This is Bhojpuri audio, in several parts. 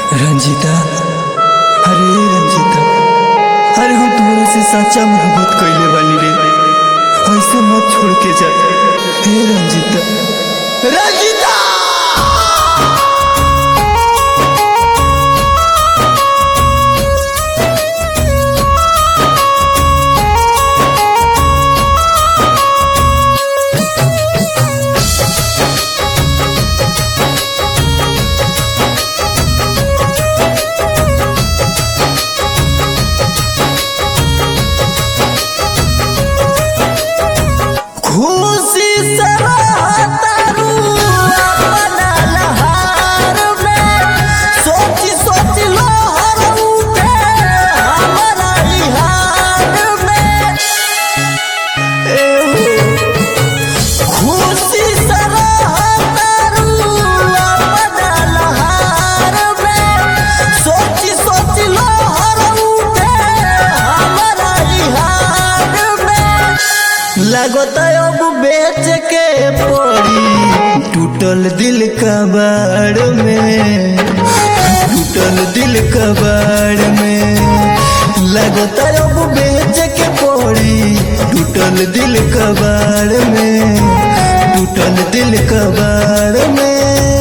रंजीता अरे रंजीता अरे हम तुम्हारे से सच्चा मोहब्बत कैले बानी रे ऐसे मत छोड़ के जा हे रंजीता रंजीता खुशी से तारू अपना लहार में सोची सोच लोहर उठे हमारा इहार में ए हो खुशी से तारू अपना लहार में सोची सोच लोहर उठे हमारा इहार में लगत अब बेच के पड़ी टूटल दिल कबाड़ में टूटल दिल कबाड़ में लगत अब बेच के पड़ी टूटल दिल कबाड़ में टूटल दिल कबाड़ में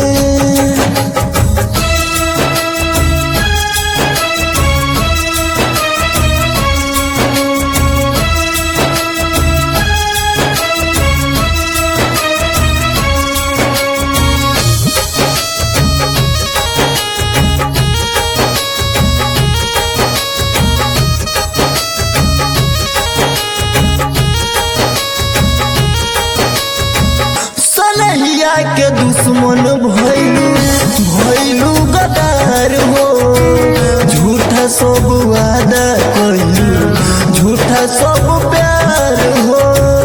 सनहिया के दुश्मन भैलू भैलू गदार हो झूठा सब वादा कैलू झूठा सब प्यार हो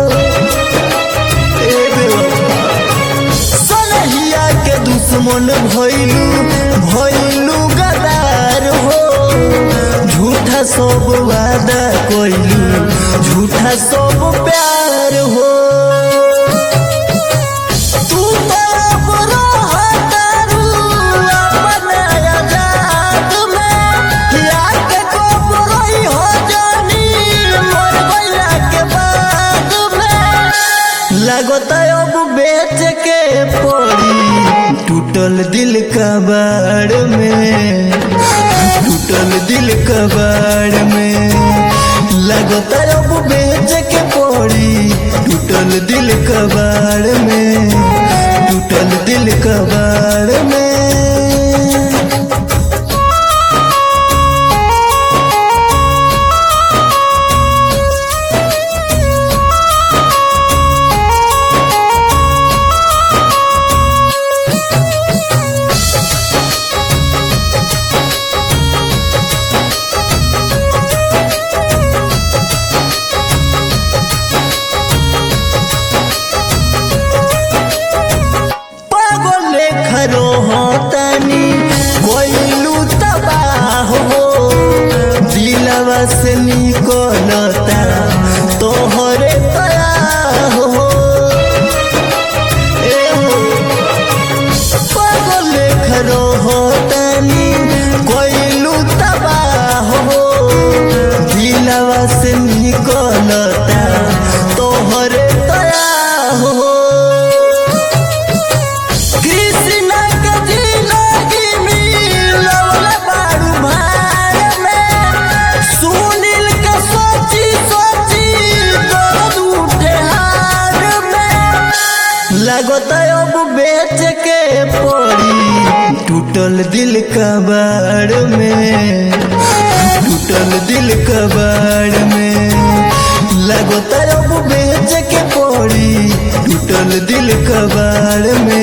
ए बेवफा। सनहिया के दुश्मन भैलू भैलू गदार हो झूठा सब वादा कैलू झूठा सब प्यार हो तू तरफ रहतारू अपना आजाद में याद कब रही हो जानी मर गइला के बाद में लगत अब बेच के पड़ी टूटल दिल कबाड़ में टूटल दिल कबाड़ में लगत अब बेच के पड़ी टूटल दिल कबाड़ में टूटल दिल कबाड़ में पागल खरो होतनी कोइलू तबाह हो दिलवा से निकलता तोहरे तया हो ए हो पागल खरो होतनी कोइलू तबाह हो दिलवा से निकलता तोहरे तया हो कृष्ण के जिंदगी मिलवल बारू भार में सुनील के सोची सोची दर्द उठे हार में लगत अब बेच के पड़ी टूटल दिल कबाड़ में टूटल दिल कबाड़ में लगत अब बेच के पड़ी टूटल दिल कबाड़ में